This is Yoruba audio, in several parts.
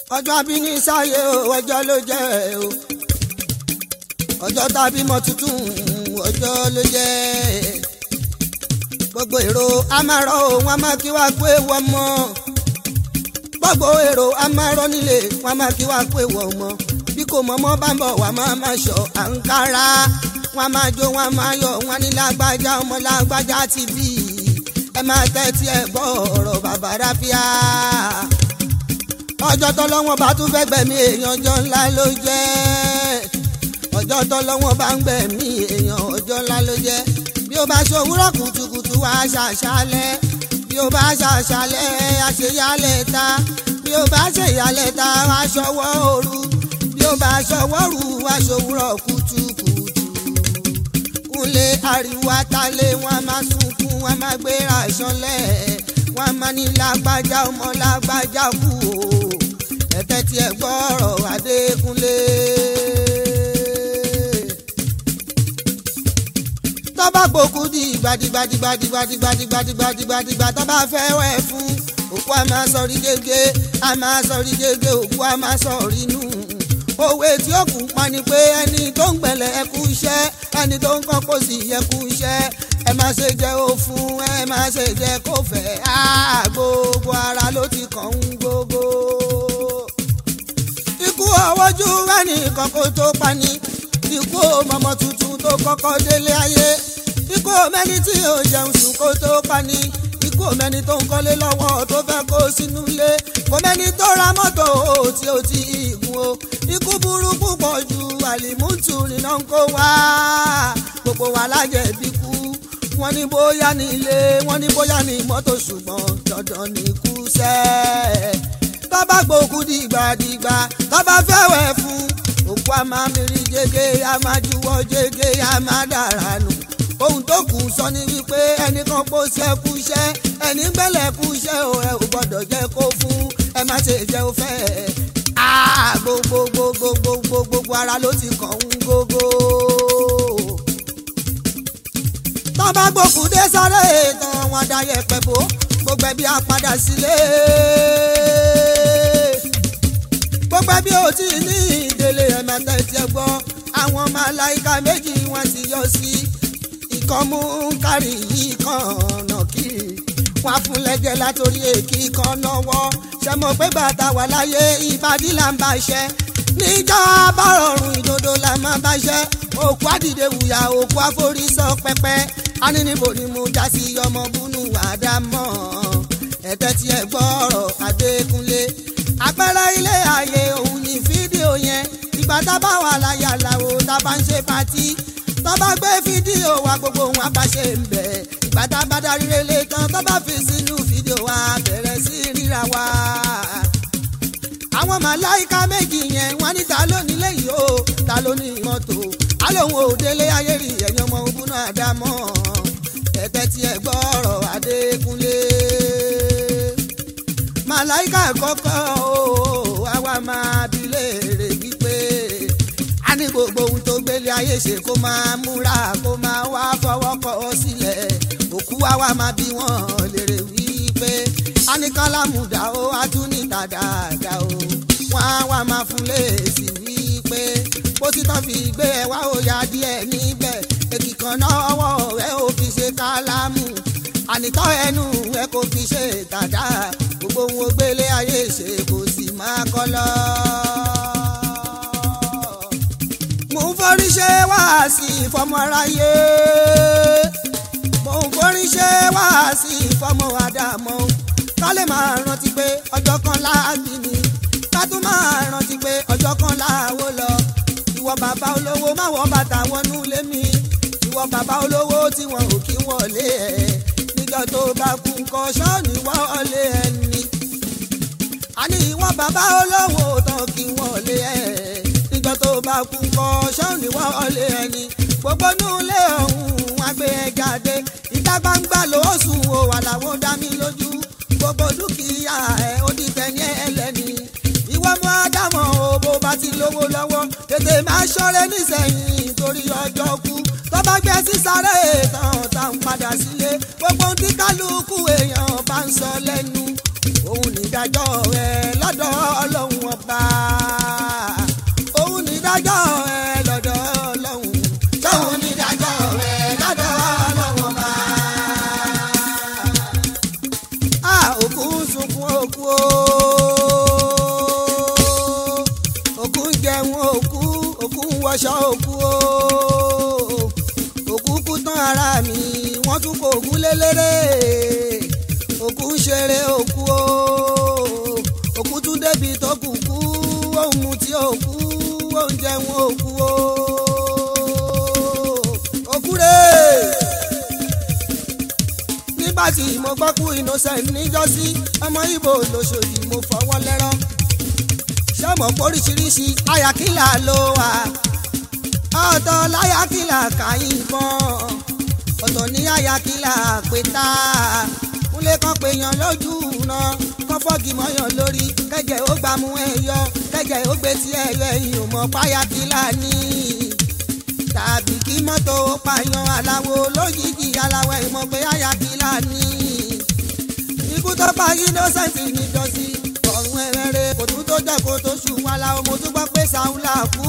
ọjọ́ abíní sáyé o ọjọ́ ló jẹ́ o ọjọ́ tá a bímọ tuntun ọjọ́ ló jẹ́ gbogbo èrò amárọ̀ o wọn máa kí wá pé wọ́n mọ́ gbogbo èrò amárọ̀ nílé wọn máa kí wá pé wọ́n mọ́ bí kò mọ́mọ́ bá ń bọ̀ wá máa máa ṣọ àǹkárá wọn máa jó wọn máa yọ̀ wọn ní lágbájá ọmọ lágbájá ti bí ẹ máa tẹ́tí ẹ gbọ́ ọ̀rọ̀ bàbá ráfíà ọjọ́ tọ́lọ́wọ́n bá tún fẹ́ gbẹ̀mí èèyàn ọjọ́ ńlá ló jẹ́ ọjọ́ tọ́lọ́wọ́n bá ń gbẹ̀mí èèyàn ọjọ́ ńlá ló jẹ́ bí ó bá ṣòwúrọ̀ kùtùkùtù wá ṣàṣálẹ́ bí ó bá ṣàṣálẹ́ àṣeyálẹ̀ ta bí ó bá ṣèyálẹ̀ ta wá ṣọwọ́ òru bí ó bá ṣọwọ́ rù wá ṣòwúrọ̀ kùtùkùtù kúnlé ariwo atalé wọn máa sunkún wọn máa gbéra ṣọlẹ̀ wọn máa ní lágbájá ọmọ lágbájá kú o ẹ̀tẹ́ tí ẹ gbọ́rọ̀ Adékúnlé. tọ́ba gbòkú di gbadigbadigbadigbadigbadigbadigbadigbadigbà tọ́ba fẹ́ wẹ̀ fún òkú a máa sọrí gégé a máa sọrí gégé òkú a máa sọrí nù òwe tí ó kù pa ni pé ẹni tó ń gbẹ̀lẹ̀ ẹ kú iṣẹ́ ẹni tó ń kọ́ kó sì yẹ kú iṣẹ́ ẹ má ṣe jẹ́ ó fún ẹ má ṣe jẹ́ kó fẹ́ á gbogbo ara ló ti kàn ń gbogbo. ikú ọwọ́jú ẹnìkan kó tó pani ikú mọ̀mọ́ tuntun tó kọ́kọ́ délé ayé ikú mẹ́ni tí ò jẹun sùn kó tó pani ikú mẹ́ni tó ń kọ́lé lọ́wọ́ tó fẹ́ kó sínú ilé kò mẹ́ni tó ra mọ́tò tí ó ti gùn o ikú burúkú pọ̀ ju àlìmútù nínú ń kó wá gbogbo wa lájẹ̀bi kú wọ́n ní bóyá ní ilé wọ́n ní bóyá ní mọ́tò ṣùgbọ́n dandan ní kú sẹ́ tọ́ba gbòkú dìgbàdìgbà tọ́ba fẹ́wẹ̀ fún òkú a máa mìírí jẹ́gẹ́ a máa juwọ́ jẹ́gẹ́ a máa dára nù ohun tó kù sọ ni wípé ẹnìkan kó ṣe kú iṣẹ́ ẹni gbẹ́lẹ̀ kú iṣẹ́ o ẹ ò gbọ́dọ̀ jẹ́ kó fún ẹ má ṣe jẹ́ o fẹ́ gbogbogbogbogbogbogbò ara ló ti kàn ń gógó. tọ́ bá gbòkú dé sáré tán wọn dayẹ pẹ̀bó gbogbo ẹbí á padà sílé. gbogbo ẹbí ò tí ì ní ìdílé ẹ̀mẹ́ta ẹ̀tì gbọ́ àwọn màláìka méjì wọn ti yọ sí ìkan mú kárí yìí kan ọ̀nà kiri wọn fún lẹ́jẹ̀ látòrí èkì kan náwó ṣe mọ̀ pé bàtà wà láyé ìbàdí là ń bá ṣẹ́ níjà bá rọrùn ìdodo là máa bá ṣẹ́ òkú àdìde wùyà òkú àforí sọ pẹpẹ anínibò ni mo já sí ọmọ búnú àdámọ́ ẹ̀tẹ́ tí ẹ gbọ́rọ̀ Adékúnlé àpẹẹrẹ ilé ayé òun ní fídíò yẹn ìgbà tá a bá wà láyà làwò tá a bá ń ṣe pátí tó bá gbé fídíò wa gbogbo òun àbáṣe ń bẹ̀ ìgbà tá a bá darí relé tán tó bá fi sínú fídíò wa bẹ̀rẹ̀ sí ríra wa. àwọn màláìka méjì yẹn wọ́n ní ta ló nílé yìí o ta ló ní mọ́tò alóhùn òdélé ayé rí ẹ̀yìn ọmọ ogun náà dá mọ́ ẹ̀tẹ́ tí ẹ gbọ́rọ̀ Adékúnlé. màláìka kọ́kọ́ o àwa máa bi léèrè wípé a ní gbogbo ohun tó gbélé ayé ṣe kó máa múra kó máa wá fọwọ́ kọ́ sílẹ̀ òkú wa wá máa bí wọ́n lérè wípé a ní kálámùdá ó a tún ní tàdáàdá o wọ́n á wá máa fún léèsì wípé bó ti tán fi gbé ẹ wá òyà díẹ̀ níbẹ̀ èkì kan náà ọwọ́ ẹ ò fi ṣe kálámù ànítọ́ ẹnu ẹ kò fi ṣe tàdá gbogbo ohun ó gbélé ayé ṣe kò sì máa kọ́ lọ́ọ́ mo ń forí ṣe wáàsí ìfọmọ aráyé mo ń forí ṣe wáàsí ìfọmọ àdàmọ́ ká lè máa rántí pé ọjọ́ kan láàbí ni ká tún máa rántí pé ọjọ́ kan láàwó lọ ìwọ bàbá olówó má wọ bàtà wọnú lé mi ìwọ bàbá olówó tí wọn ò kí wọlé ẹ níjọ́ tó bá kú nǹkan ṣọ́ọ̀nì wọlé ẹni àní ìwọ bàbá olówó tán kí wọlé ẹ níjọ́ tó bá kú kọ́ ṣọ́ọ̀nì wọlé ẹni gbogbo nílé ọ̀hún wá gbé ẹ jáde ìta gbangba ló sùn o wà láwọn dá mi lójú gbogbo dúkìá ẹ ó di tẹni ẹlẹ́ni ìwọ mú ádámọ̀ o bó bá ti lówó lọ́wọ́ tètè máa ṣọ́rẹ́ nísẹ̀yìn torí ọjọ́ kú tó bá gbé sísáré tán tá ń padà sílé gbogbo tí kálukú èèyàn bá ń sọ lẹ́nu òun nìdájọ́ rẹ̀ lọ́dọ̀ ọlọ́run ọba. lélẹ́rẹ́ òkú ń ṣeré òkú o òkú tún débi tó kù kú òun mu tí òkú òun jẹun òkú o òkú rèé nígbà tí mo gbọ́ kú innocent níjọ́sí ọmọ ibo lóṣòdì mo fọwọ́ lẹ́rọ́ ṣọ́mọ̀ póríṣiríṣi ayakílà ló wà ọ̀tọ̀ láyakílà kàyìnbọn ọ̀tọ̀ ní ayakílà pétá kúnlé kan péyàn lójú náà kán fọ́ọ̀gì mọ́yàn lórí kẹ́jẹ́ ó gbàmú ẹ̀yọ kẹ́jẹ́ ó gbé tí ẹ̀yọ ẹ̀yìn ò mọ̀ páyakílà ní tàbí kí mọ́tò pààyàn aláwo lójijì aláwọ̀ ìmọ̀ pé ayakílà ní. ikú tó pa innocent níjọ́sí ọ̀run ẹ̀rẹ́rẹ́ kò tún tó jẹ́ kó tó ṣù wọn la mo tún gbọ́ pé sàúlà kú.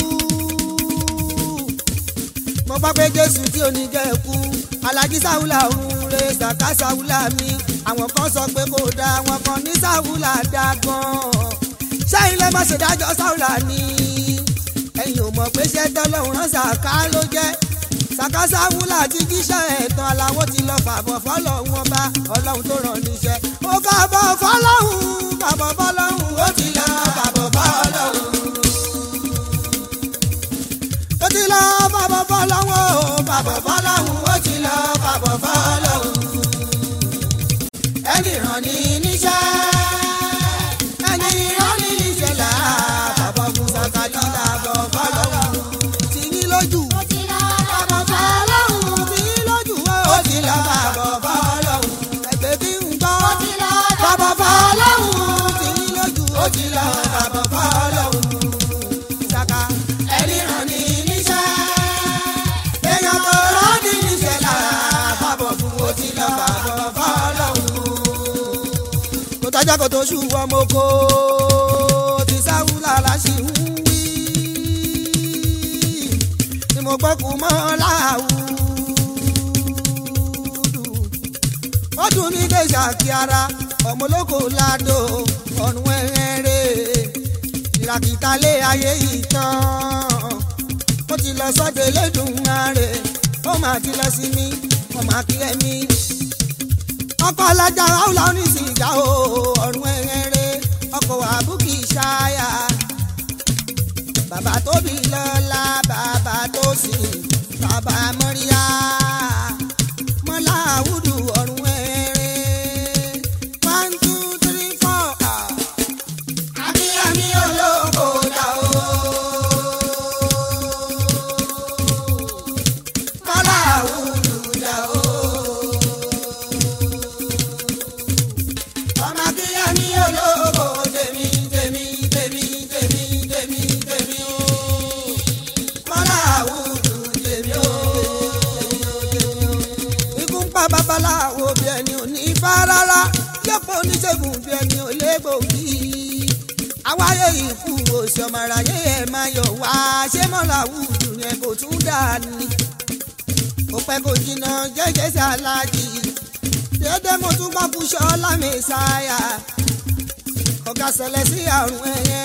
mo gbọ́ pé jésù tí ò ní jẹ́ kú alájí sàúlà òun re sàká sàúlà mi àwọn kan sọ pé kò dáa àwọn kan ní sàúlà dáa gan-an ṣẹ́yìn lè má ṣe dájọ́ sàúlà ni ẹ̀yin ò mọ̀ pé ṣé tọ́lọ́run rán sàká ló jẹ́ sàká sàúlà ti jíṣẹ́ ẹ̀tàn aláwọ̀ ti lọ fàbọ̀ fọlọ́run ọba ọlọ́run tó rán níṣẹ́ ó fàbọ̀ fọlọ́run fàbọ̀ fọlọ́run ó ti lọ fàbọ̀ fọlọ́run ó ti lọ fàbọ̀ fọlọ́run ó fàbọ̀ fọlọ́run ó ti lọ fàbọ̀ fọlọ́run ẹni rán ní níṣẹ́ ẹni rán ní níṣẹ́ là bàbá fún sàkàtì làbọ̀ fọlọ́run tì ní lójú bàbọ̀ fọlọ́run tì ní lójú ó ti lọ bàbọ̀ fọlọ́run ẹgbẹ́ bí ń gbọ́ bàbọ̀ fọlọ́run tì ní lójú ó ti lọ bàbọ̀ fọlọ́run sàkà ẹni rán ní níṣẹ́ èèyàn tó rán ní níṣẹ́ là bàbọ̀ fún ó ti lọ bàbọ̀ fọlọ́run kò tọ́jà kò tó ṣù ọmọ oko ti sáwùlà láṣì ń wí ni mo gbọ́ kú mọ́ láwùdù ó dùn mí dé ṣàkí ara ọmọlógo ládò ọ̀run ẹ̀rẹ́ ìràkìtà lé ayé yìí tán ó ti lọ sọ́dọ̀ Elédùmarè ó máa ti lọ sí mi ó máa kí ẹ̀mí ọkọ alájà ọ̀la oníṣìjà o ọ̀run ẹ̀rẹ́ ọkọ̀ àbúkì ṣáyà bàbá tóbi lọ́la bàbá tó sì bàbá mọ́ríyá mọ́lá àwùdù ọ̀run ẹ̀rẹ́ one two three four. Akíyẹmí olóko dà o. Mọ́lá àwùdù dà o. ọmọ akínyẹmí olóko tèmi tèmi tèmi tèmi tèmi tèmi o mọ́lá àwùjọ tèmi o ikú ń pa babaláwo bí ẹni ò ní ifá rárá yọ̀pọ̀ oníṣègùn bí ẹni ò légbòógì àwáyé ikú òsì ọmọ aráyé ẹ̀ máa yọ̀ wá ṣé mọ́lá àwùjọ yẹn kò tún dà ní kò pẹ́ kò jìnnà jẹ́jẹ́ sí aláàjì dédé mo tún gbọ́ kú ṣọ́lá mẹ́sàáyà ọ̀gá ṣẹlẹ̀ sí àrùn ẹ̀yẹ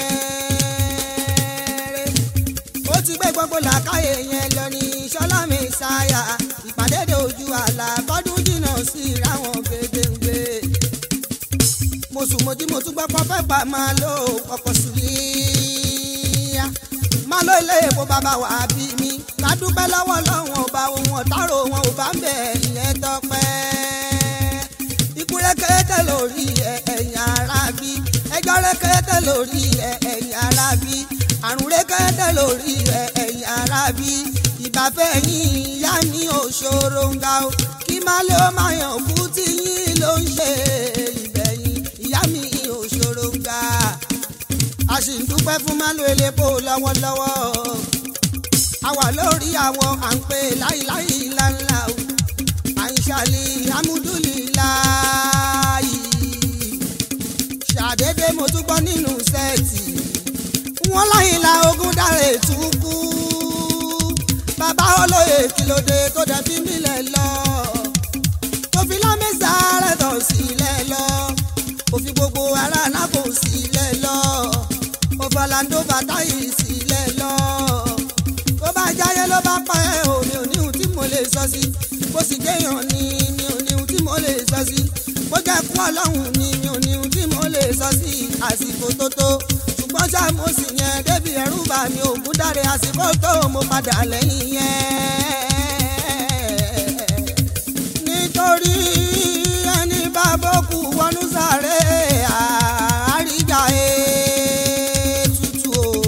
rẹ̀ ó ti gbé gbogbo làákàyè yẹn lọ ní ṣọ́lá mẹ́sàáyà ìpàdé dé ojú àlà bọ́dún jìnnà sí ìráwọn gbẹdẹgbẹ mo sùn mo jí mo tún gbọ́ pọ́ fẹ́ gbà máa lo ọkọ̀ sùlíyà máa lo ilé epo bàbá wà bí mi ká dúpẹ́ lọ́wọ́ lọ́wọ́ ọba ohun ọ̀tárò wọn ò bá ń bẹ̀ ìyẹn tọpẹ́ ikú rẹ́kẹ́tẹ́ lórí ẹ̀yìn ara bí ẹjọ́ rẹ́kẹ́tẹ́ lórí ẹ̀yìn ara bí àrùn rẹ́kẹ́tẹ́ lórí ẹ̀yìn ara bí ìbáfẹ́ yín ìyá ní òṣòro ń ga o kí má ló máa yàn kú tí yín ló ń ṣe ìbẹ̀yìn ìyá mi òṣòro ń ga a sì ń dúpẹ́ fún málo elépo lọ́wọ́lọ́wọ́ àwa lórí àwọn à ń pè láìláì ńláńlá o àìsàlì amúdúlìláì ṣàdédé mo tún gbọ́ nínú sẹ́ẹ̀tì wọ́n láyìnlá ogún dára ètú kú bàbá olóye kìlódé tó dẹ̀ fi mílẹ̀ lọ tó fi lámẹ́sà rẹ̀ tọ̀ sílẹ̀ lọ ó fi gbogbo ara náà kò sílẹ̀ lọ ó fọláńdó bàtà yìí sílẹ̀ lọ tó bá jáyé ló bá pa ẹ́ o mi ò ní ohun tí mo lè sọ sí bó sì jẹ́yàn ni mi ò ní ohun ẹkún ọlọ́run ni mi ò ní ohun tí mo lè sọ sí àsìkò tó tó ṣùgbọ́n ṣá mo sì yẹn débi ẹ̀rù bà mí ògùn dáre àsìkò tó mo padà lẹ́yìn yẹn. nítorí ẹni bá bókù wọnú sáré àríjà ètùtù o.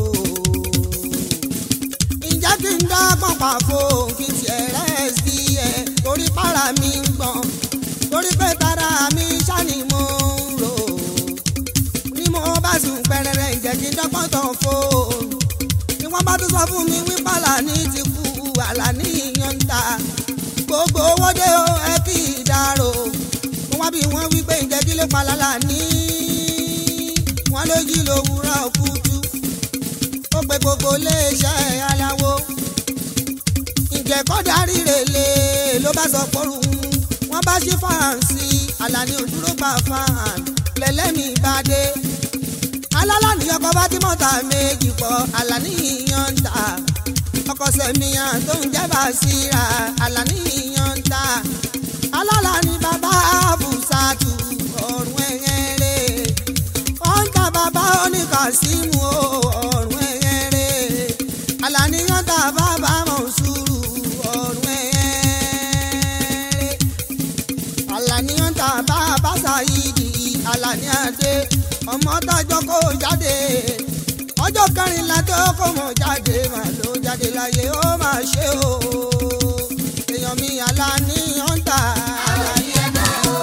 ǹjẹ́ kí n dá pọ̀npà fún kí tiẹ̀ rẹ̀ sí ẹ̀ torí para mi ń gbọ̀n torí pé tara mi ṣáni mo ń rò ní mo bá sùn pẹrẹrẹ ǹjẹ́ kí n dọ́gbọ́n tán fóònù ni wọ́n bá tún sọ fún mi wípé Àlàní ti kú Àlàní yan ń ta gbogbo owó dé o ẹ kì í dárò mo wá bí wọ́n wípé ǹjẹ́ kí lè pa Àlàní wọ́n ló jí lówùúrọ̀ kùtù ó pe gbogbo iléeṣẹ́ aláwo ǹjẹ́ kọ́dà rírè lé ló bá sọ pọ́rù wọ́n bá ṣí fáǹsì Àlàní òdúró gbà fáàn lẹ́lẹ́mì bá dé alálàní ọkọ̀ bá tí mọ́ta méjì pọ̀ Àlàní yan ń tà ọkọ̀ sẹ̀míyàn tó ń jẹ́ Bàṣírà Àlàní yan ń tà alálàní bàbá Bùsàtù ọ̀rùn ẹ̀yẹ́rẹ́ wọ́n ń ta bàbá oníkàsímù ọ̀rùn ẹ̀yẹ́rẹ́ Àlàní yan ń tà bàbá Mọ̀nsúrù ọ̀rùn ẹ̀yẹ́rẹ́ Àlàní yan ń tà bàbá Sàyídì Àlàní Adé ọmọ tọjọ́ kó jáde ọjọ́ kẹrìnlá tó kó mọ̀ jáde mà ló jáde láyé ó mà ṣe o èèyàn mi Àlàní ọ̀ǹtà. Àlàní ẹ̀dá o.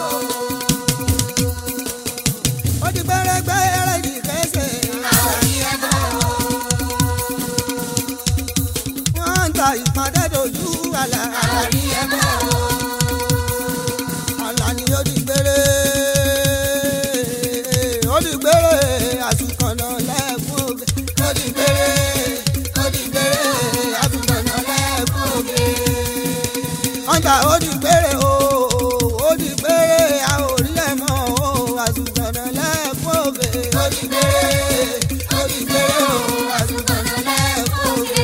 ó di gbẹ́rẹ́gbẹ́rẹ́ di kẹsẹ̀. Àlàní ẹ̀dá o. wọ́n ń ta ìpàdé dojú àlà. Àlàní ẹ̀dá o. Àlàní ó di gbẹ́rẹ́ ó di gbẹ́rẹ́ àtúkọ̀nà lẹ́ẹ̀kún ògè. ó di gbẹ́rẹ́ ó di gbẹ́rẹ́ àtúkọ̀nà lẹ́ẹ̀kún ògè. ọ̀ǹtà ó di gbẹ́rẹ́ o ó di gbẹ́rẹ́ a ò rí ẹ̀ mọ́ o àtúkọ̀nà lẹ́ẹ̀kún ògè. ó di gbẹ́rẹ́ ó di gbẹ́rẹ́ o àtúkọ̀nà lẹ́ẹ̀kún ògè.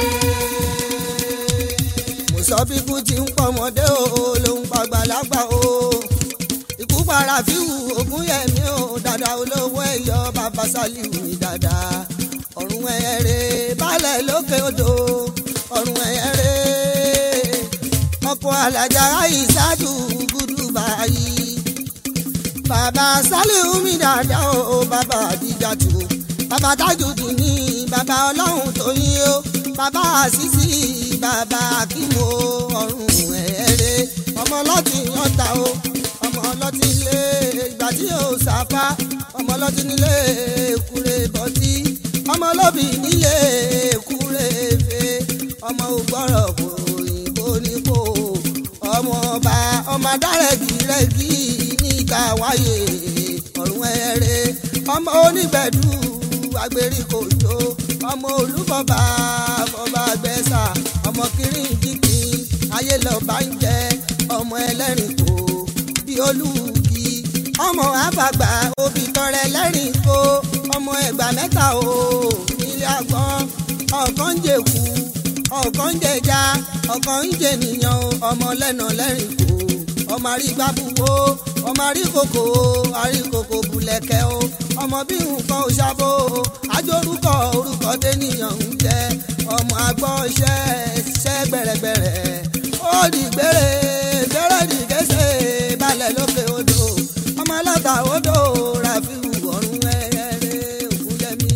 mo sọ bí kú ti ń pọ̀ ọmọdé o ló ń pa àgbàlagbà o ikú para fíwù ogún yẹmí o dada olówó ẹyọ bàbá sálíù ní dada ọ̀run ẹ̀rẹ́ balẹ̀ lókè odò ọ̀run ẹ̀rẹ́ ọkọ̀ alájà àìsàdù gúdú báyìí bàbá sálíù mi dada o bàbá àdìjàtù bàbá tájùdì ní bàbá ọlọ́run tó yín o bàbá àṣìṣì bàbá akímo ọ̀run ẹ̀rẹ́ ọmọ ọlọ́tì yọ̀ǹta o ọmọ ọlọ́tí ilé ìgbà tí yóò sáfá ọmọ ọlọ́tí nílé èkúrè bọ́tí ọmọ olóbì nílé èkúrè fè ọmọ ògbọ́rọ̀ kò òyìnbó nípò ọmọ ọba ọmọ adárẹ̀gìrẹ́gì ní ìka wáyé ọ̀run ẹ̀rẹ́ ọmọ onígbẹ̀dù agbèríkòjò ọmọ olúfọba fọba gbẹ́sà ọmọ kìrìǹkìkì ayé lọ́ba ń jẹ ọmọ ẹlẹ́rìn kò bí olùkí ọmọ àfàgbà òbí tọrẹ lẹ́rìn kó ọmọ ẹgbà mẹ́ta o nílé àgbọn ọ̀kan ń jẹ̀kú ọ̀kan ń jẹja ọ̀kan ń jẹnìyàn ọmọ lẹ́nà lẹ́rìn kó ọmọ àrígbábúwó ọmọ àríkòkò àríkòkò bùlẹ̀kẹ́ o ọmọ bí nǹkan ò ṣàbò àjórúkọ orúkọ tẹ́nìyàn ń jẹ ọmọ àgbọ̀ ṣẹ́ ṣẹ́ gbẹ̀rẹ̀gbẹ̀rẹ̀ ó di gbére gbére di kése balẹ̀ lókè odò ọmọ ọlọ́ta odò ràfíù ọ̀run ẹ̀rẹ́ ògúnjẹmí.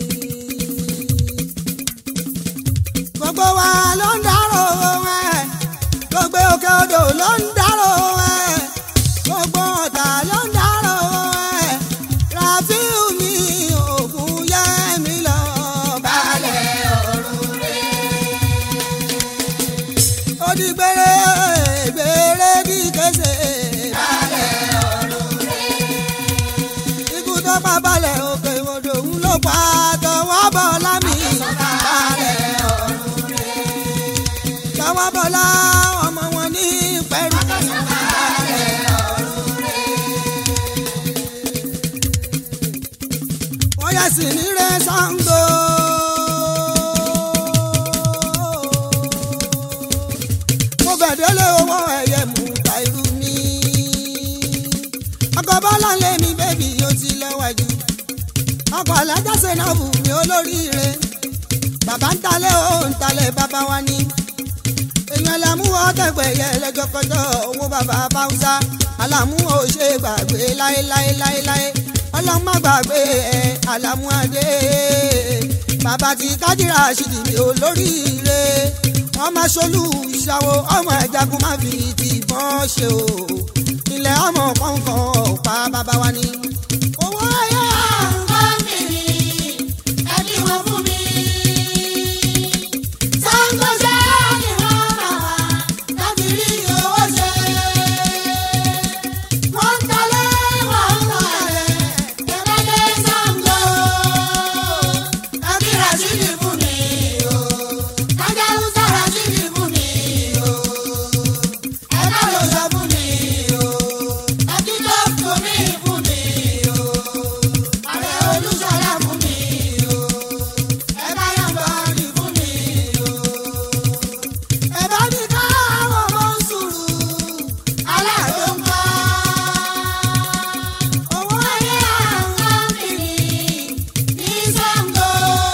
gbogbo wa ló ń dárò ẹ̀ gbogbo òkè odò ló ń dárò ẹ̀ gbogbo ọ̀tà ló ń dárò ẹ̀ ràfíù mi ògúnjẹmí lọ balẹ̀ ọ̀run rẹ̀ ó di gbére gbére di kése. balẹ̀ ọ̀run rẹ̀. ikú tó pa balẹ̀ òkè odò ń ló pa tọwọ́ bọ̀ lámì. balẹ̀ ọ̀run rẹ̀. tọwọ́ bọ̀ lá ọmọ wọn ní pẹ̀lú. balẹ̀ ọ̀run rẹ̀. wọ́n yẹ sí ní rẹ̀ Ṣàngó. mo fẹ̀dẹ́lẹ̀ owó ẹ̀yẹ mú ta irú mi. ọkọ̀ bọ́láńlé mi bébì ó ti lọ́wọ́jú ọkọ̀ alájà sẹ́nàbù mi olóríire bàbá ń talẹ̀ ó ń talẹ̀ bàbá wa ní èèyàn làmúwọ́ tẹ̀gbẹ̀yẹ lẹ́jọ́kọjọ́ owó bàbá báwùsá àlàmúwọ́ ò ṣe gbàgbé láéláéláéláé ọlọ́run má gbàgbé ẹ̀ àlàmúadé bàbá ti kájírà ṣìdì mi olóríire wọ́n máa ṣolú ìṣàwọ̀ ọmọ ẹ̀jagun má fi tìbọn ṣe o ilẹ̀ ọmọ kọ̀ọ̀kan ọ̀pá bàbá wa ní. owó ẹ̀yà Àwọn mi ẹbí wọn fún mi. Sangoṣẹ́ ni wọ́n rà wá láti rí owó ṣe. Wọ́n ń talé wọ́n ń talẹ̀ tẹ̀lé Sango. Ẹbí Rashidi fún mi o. Kájà Hausa Rashidi fún mi o. Ẹ̀ka ló sọ fún mi o. Ẹbí tó fún mi fún mi o. Ààrẹ Olúṣọlá fún mi o. Ẹ̀ka Yambari fún mi o. ẹ̀bá ní káwọn ọmọ ń sùúrù Aláàdó ń kọ́. owó Ayé àwọn mìíràn ní Sango.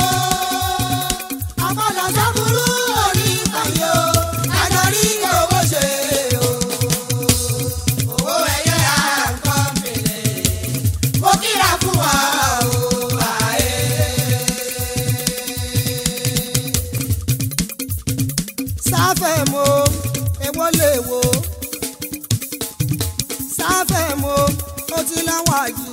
Ọpọlọ sọ́kúrú orí ìkànnì o. Lájọ rí owó ṣe o. Owó ẹyẹ àǹkọ́ mìíràn. Mo kíra fún wa o. Àyè. sáfẹ́ mo èwo lè wo sáfẹ́ mo ó ti láwọn àjù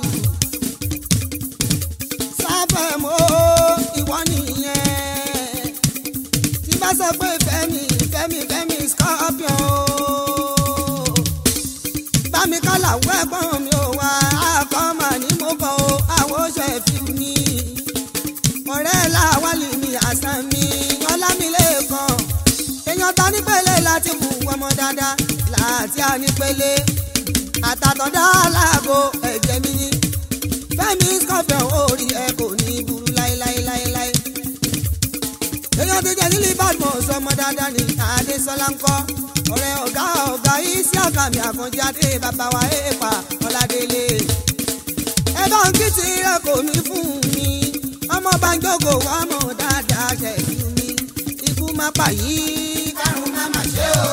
sáfẹ́ mo ìwọ nìyẹn tí bá sọ pé fẹ́mi fẹ́mi fẹ́mi scorpion o bámi kálà wẹ́gbọ́n mi ò wá àkọ́mà ní mo kọ́ o àwọn oṣù ẹ̀fí mi ọ̀rẹ́ làwálì mi àṣà mi ọlámilẹ́kan èèyàn ta nípele láti mú ọmọ dáadáa láti ànípele àtàtọ̀dá aláàbò ẹ̀jẹ̀ mi ní fẹ́mi scorpion orí ẹ kò ní burú láéláéláéláé èèyàn ti jẹ́ nílí badmus ọmọ dáadáa ní adésọlá ń kọ́ ọ̀rẹ́ ọ̀gá ọ̀gá isi àkàmì àkànjá dé bàbá wa èèpà ọ̀làdélé ẹ bá ń kí tí ẹ kò ní fún mi ọmọ bá ń jókòó wá mọ̀ dáadáa ṣẹ̀jú mi ikú má pa yìí Kárùn má mà ṣe o.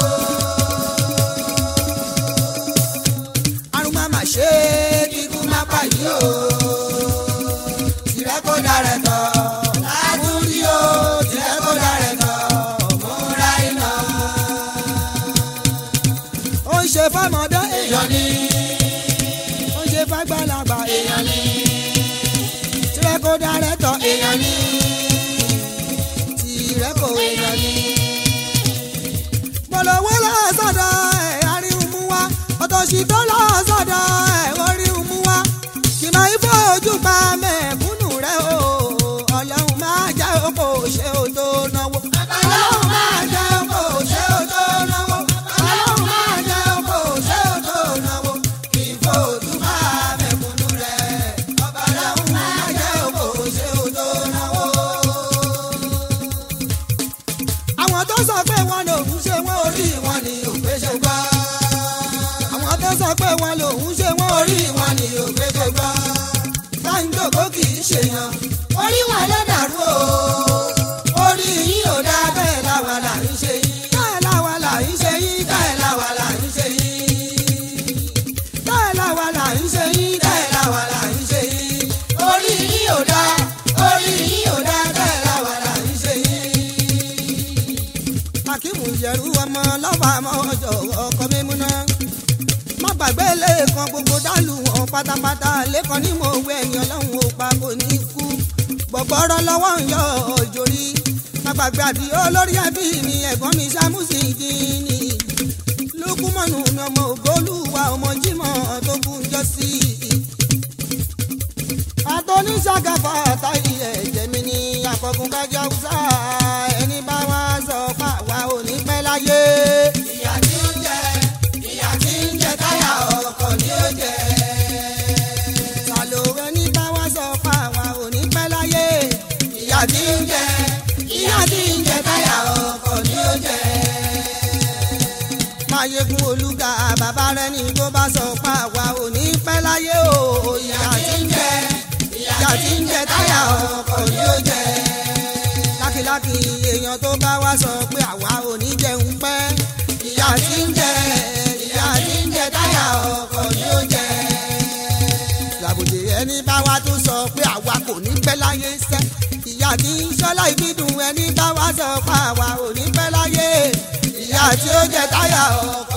àrùn má má ṣe Kíkú má pa yìí o. Tìrẹ kó darẹ̀ tọ̀. Lágúndí o. Tìrẹ kó darẹ̀ tọ̀. Múra iná. ó ń ṣe fọmọdé Èèyàn ni. ó ń ṣe fàgbàlagbà Èèyàn ni. tirẹ̀ kó darẹ̀ tọ̀ Èèyàn ni. tirẹ̀ kó Èèyàn ni. polówó lọ́sọ̀dọ̀ ẹ̀ àríhùn mú wá ọ̀tọ̀ṣì tó lọ́sọ̀dọ̀ ẹ̀ oríhùn mú wá kì máa ń fojú pa mẹ́kúnnù rẹ̀ o ọlọ́run máa jẹ́ òkò ṣe ò tó náwó. Ọlọ́run máa jẹ́ kó ṣe ó tó náwó. Ọlọ́run máa jẹ́ kó ṣe ó tó náwó. Ìfòdù máa mẹ̀kúnnù rẹ̀. Ọlọ́run máa jẹ́ kó ṣe ó tó náwó. àwọn tó sọ pé wọn lòun ṣe wọn orí Orí wọn ni òpèsè gbọ́. àwọn tó sọ pé wọn lòun ṣe wọn orí Orí wọn ni òpèsè gbọ́. sáńjòkó kì í ṣèyàn Orí wọn ló dàrú o. Orí yín ò dá bẹ́ẹ̀ láwa là ń ṣe yín. bẹ́ẹ̀ làwa là ń ṣe yín Bẹ́ẹ̀ láwa là ń ṣe yín. bẹ́ẹ̀ làwa là ń ṣe yín bẹ́ẹ̀ làwa là ń ṣe yín. orí yín ò dá orí yín ò dá bẹ́ẹ̀ làwa là ń ṣe yín. akíwù yẹrù ọmọ lọ́wọ́ àmọ́ ọjọ́ ọkọ mímúná má gbàgbé lẹ́ẹ̀kan gbogbo dálù wọn pátápátá lẹ́ẹ̀kan ní mo wẹ ẹ̀yìn ọlọ́run ò pa kò ní kú gbọ̀gbọ́rọ́ lọ́wọ́ ń yọ òjòrí má gbàgbé àdìyó lórí ẹbí mi ẹ̀gbọ́n mi ṣàmùsì kìíní lukumanu mi ọmọ ògbólúwa ọmọ jimoh tó kú jọ sí i àtọ́níṣàgàfà àtàyè ẹ̀jẹ̀ mi ní àkọ́kùn kájà ọ̀sà ẹni bá wá sọ fà wá ò ní pẹ́ láyé. ìyà tí ń jẹ ìyà tí ń jẹ táyà ọkọ̀ ni ó jẹ. sàlò ẹni bá wá sọ fà wá ò ní pẹ́ láyé. ìyà tí ń jẹ ìyà tí ń jẹ táyà ọkọ̀ ni ó jẹ. máyégún olúga bàbá rẹ ní tó bá sọ fà wá ò ní pẹ́ láyé o. kí èèyàn tó bá wá sọ pé àwa ò ní jẹun pẹ́ ìyá tí ń jẹ ìyá tí ń jẹ táyà ọkọ̀ ni ó jẹ. làbòjì ẹni bá wá tún sọ pé àwa kò ní pẹ́ láyé sẹ́ ìyá tí ń ṣọ́lá ìbídùn ẹni bá wá sọ pé àwa ò ní pẹ́ láyé ìyá tí ó jẹ táyà ọkọ̀